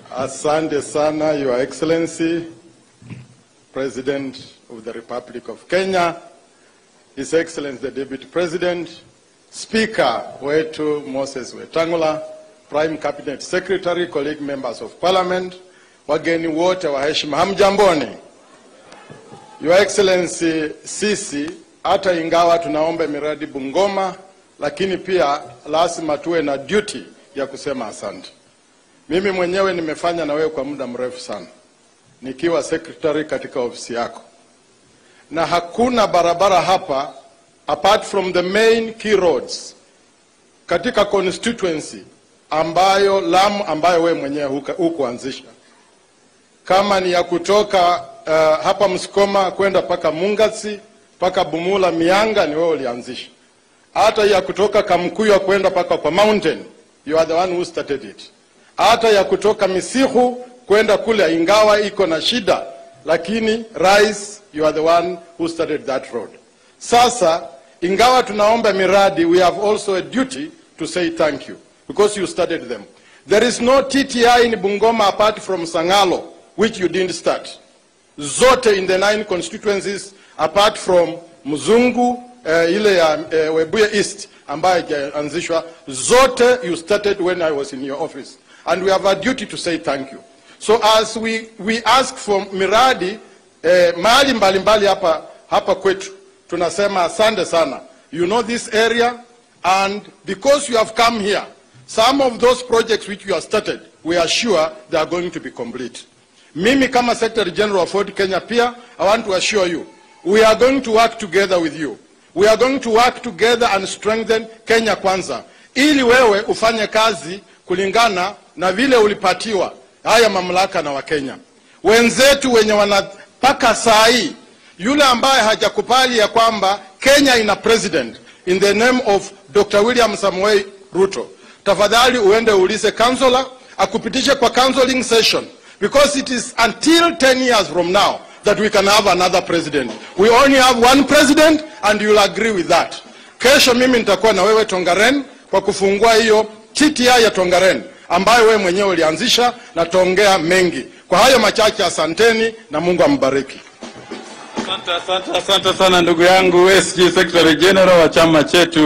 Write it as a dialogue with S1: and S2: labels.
S1: Asante sana, Your Excellency, President of the Republic of Kenya, His Excellency the Deputy President, Speaker wetu Moses Wetangula, Prime Cabinet Secretary, colleague members of Parliament, wageni wote wa heshima, hamjamboni. Your Excellency, sisi hata ingawa tunaomba miradi Bungoma, lakini pia lazima tuwe na duty ya kusema asante. Mimi mwenyewe nimefanya na wewe kwa muda mrefu sana nikiwa secretary katika ofisi yako, na hakuna barabara hapa apart from the main key roads katika constituency ambayo Lamu ambayo wewe mwenyewe huka- hukuanzisha kama ni ya kutoka uh, hapa Msukoma kwenda mpaka Mungasi mpaka Bumula Mianga, ni wewe ulianzisha. Hata ya kutoka Kamkuya kwenda mpaka kwa Mountain, you are the one who started it. Hata ya kutoka Misihu kwenda kule, ingawa iko na shida, lakini rais, you are the one who started that road. Sasa ingawa tunaomba miradi, we have also a duty to say thank you because you started them. There is no TTI in Bungoma apart from Sangalo, which you didn't start. Zote in the nine constituencies apart from Mzungu uh, ile ya uh, Webuye East ambayo haijaanzishwa, zote you started when I was in your office and we have a duty to say thank you. So as we, we ask for miradi eh, mahali mbalimbali hapa, hapa kwetu tunasema asante sana. You know this area and because you have come here, some of those projects which you have started, we are sure they are going to be complete. Mimi kama Secretary General of Ford Kenya pia, I want to assure you, we are going to work together with you. We are going to work together and strengthen Kenya kwanza, ili wewe ufanye kazi kulingana na vile ulipatiwa haya mamlaka na Wakenya wenzetu wenye wanapaka saa hii, yule ambaye hajakubali ya kwamba Kenya ina president in the name of Dr. William Samoei Ruto, tafadhali uende uulize counselor akupitishe kwa counseling session because it is until 10 years from now that we can have another president. We only have one president and you'll agree with that. Kesho mimi nitakuwa na wewe Tongaren kwa kufungua hiyo TTI ya Tongaren ambayo wewe mwenyewe ulianzisha na tuongea mengi. Kwa hayo machache, asanteni na Mungu ambariki.
S2: Asante, asante, asante sana ndugu yangu SG Secretary General wa chama chetu